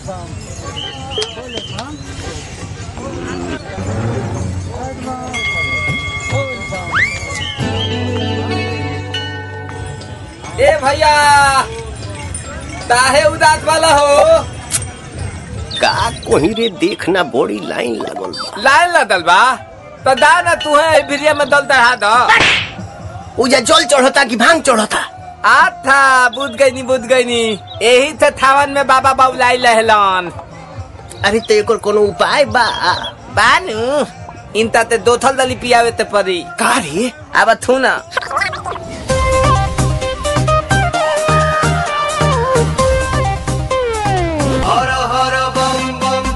ए भैया काहे उदास वाला हो का कोही रे देखना बड़ी लाइन लगल बा लाइन लगल बा तो दा ना तू है भिरिया में दल चढ़ा दो उजा जल चढ़ता कि भांग चढ़ता आथा बुझ गई नी बुझ गई नी यही से थावन में बाबा बाबुलाई लहलन अरे तो एकर कोनो उपाय बा बानू इनता ते दो थल दली पियावे ते परी का रे अब थू ना हर हर बम बम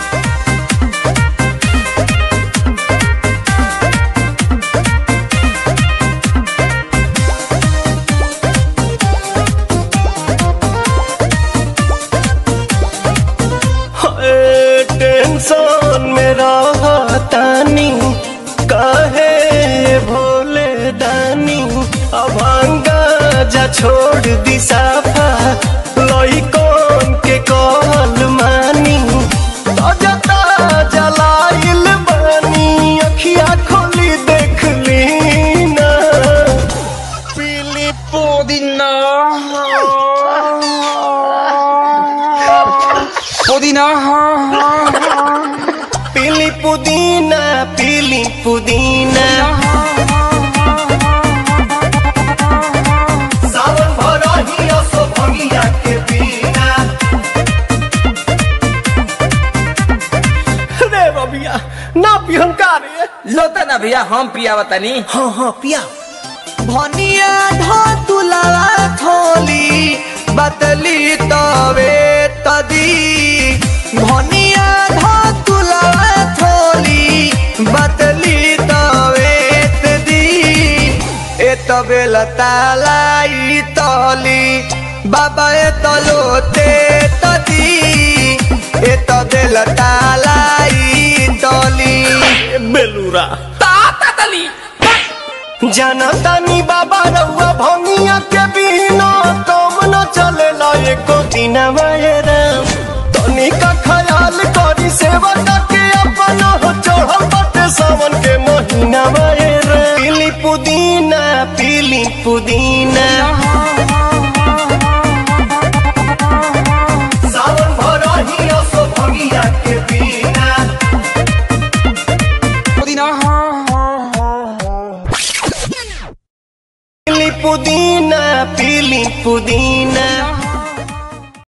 टेंशन में रहतानी काहे भोले दानी अभांगा जा छोड़ दी साफा लइकन के कहल मानी ताजा जलाइल बानी अखिया खोली देख ली ना पीली पुदीना पुदीना पीली पुदीना पीली पुदीना सावन भरही असो भंगिया के बिना रे बबिया ना पिहन का रे लोता ना भैया हम पियावा तनी हाँ हाँ पिया भनिया धतुलावा थोली बतली तवे तदी भनिया धतुलावा थोली बतली तवे तदी ए तबे लतालाई तली बाबा ए तलोते तदी ए तबे लतालाई तली बेलूरा ताता तली जनतानी बाबा रउआ भंगिया के बिना तुम न चलेला एको दिन राम तनी का ख्याल करी सेवा के अपन हो चढ़ल बाटे सावन के महीना राम पीली पुदीना पीली पुदीना सावन भरही असो भंगिया के बिना पुदीना पीली पुदीना पीली पुदीना